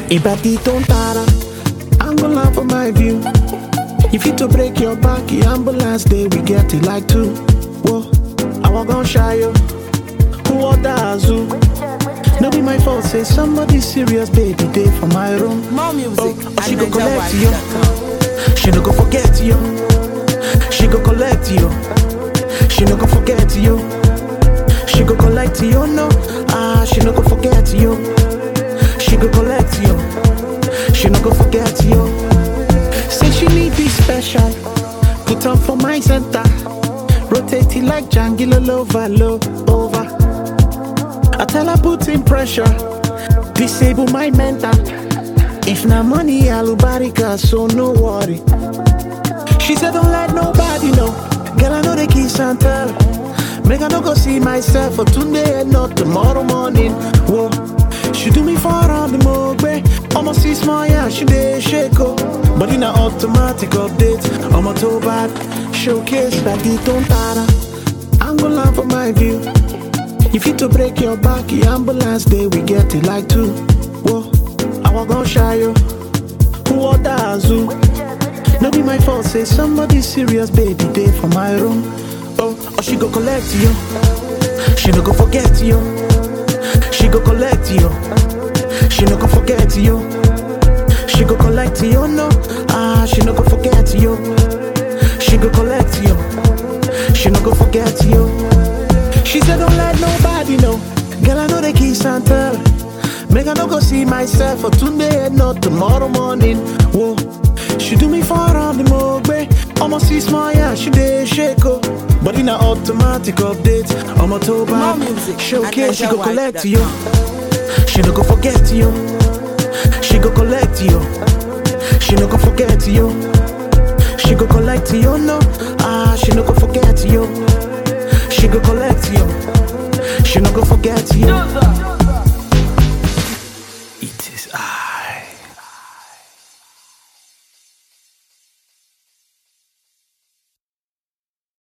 Ibadi don't tara, ambulance for my view. If you to break your back, the ambulance day we get it like two. Whoa, I walk on shy yo. Who order Azu? No be my fault, say somebody serious, baby, day for my room. More music Oh, at she go collect you. NigerWide.com. She no go forget you. She go collect you. She no go forget you. She go collect you, no. Ah, she no go forget you. She go collect you. She no go forget you. Say she need be special. Put on for my center. Rotate it like Django over, low over. I tell her put in pressure. Disable my mental. If na money, alubarika, so no worry. She said, Don't let nobody know. Girl, I know the kiss and tell. Make I no go see myself for today and not tomorrow morning. Whoa, she do me for all the mogbe. Almost see small, yeah, she dey shake oh. But in a automatic update, I'm a toe bad. Showcase like the don't tara. I'm gonna laugh for my view. If you to break your back, the ambulance day we get it like two. Whoa, I walk on shy yo. Who order Azu? No be my fault, say somebody serious, baby, day for my room. Oh, or she go collect you. She no go forget you. She go collect you. She no go forget you. She go collect you, no. Ah, she no go forget you. She go collect you. She no go forget you. She said, Don't let nobody know. Girl, I know the kiss and tell. Make I no go see myself for today and not tomorrow morning. Whoa, she do me for all the mogbe. Almost see small, yeah, she dey shake oh. But in a automatic update, I'm a toe More back. music Showcase, she at go collect you. NigerWide.com. She no go forget you. She go collect you. She no go forget you. She go collect you, no. Ah, she no go forget you. She go collect you. She no go forget you.